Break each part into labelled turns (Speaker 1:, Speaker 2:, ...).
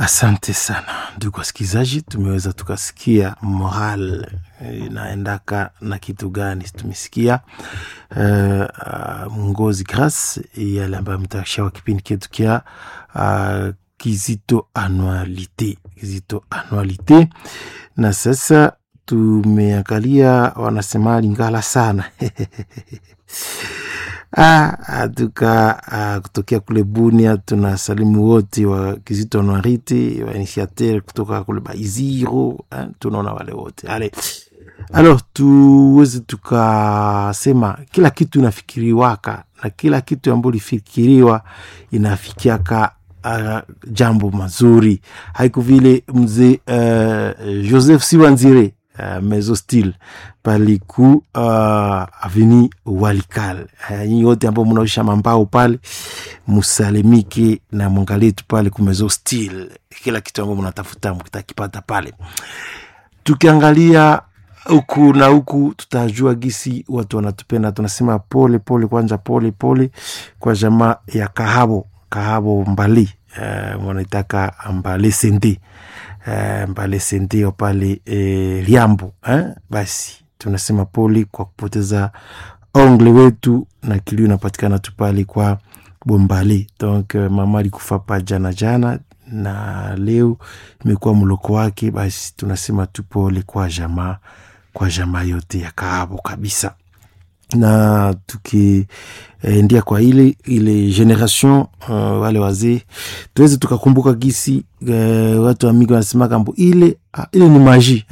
Speaker 1: Asante sana ndugu wasikilizaji, tumeweza tukasikia moral inaendaka na kitu gani. Tumesikia uh, uh, mwongozi Grace yale ambayo mtashawa kipindi chetu kia uh, Kizito Anualite, Kizito Anualite, na sasa tumeangalia wanasema Lingala sana Ah, tuka ah, kutokea kule Bunia tuna salimu wote wa Kizito Nwariti wa initiateur kutoka kule Baiziro eh, tunaona wale wote ale alors tuweze tukasema kila kitu inafikiriwaka na kila kitu ambayo lifikiriwa inafikiaka uh, jambo mazuri haiku vile mzee uh, Joseph Siwanzire Uh, mezo stil paliku uh, aveni Walikal. Uh, nyi wote ambao mnaosha mambao pale musalimike na mwangaletu pale kumezo stil, kila kitu ambao mnatafuta mkitakipata pale. Tukiangalia huku na huku, tutajua gisi watu wanatupenda. Tunasema pole pole, kwanja pole pole kwa jamaa ya Kahabo Kahabo Mbali, uh, wanaitaka Mbale Sende Uh, mbale sentio pale eh, Liambo eh? Basi tunasema pole kwa kupoteza ongle wetu, na kilio inapatikana tu pale kwa Bombale. Donc uh, mama alikufa pa jana jana, na leo imekuwa mloko wake. Basi tunasema tu pole kwa jamaa, kwa jamaa yote ya Kahabo kabisa na tukiendia eh, kwa ile ile generation uh, wale wazee tuweze tukakumbuka gisi uh, watu wamigi wanasema kambo ile uh, ile ni maji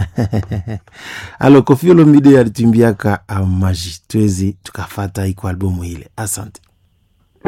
Speaker 1: alo Koffi Olomide alitumbiaka uh, maji tuweze tukafata iko albumu ile. Asante.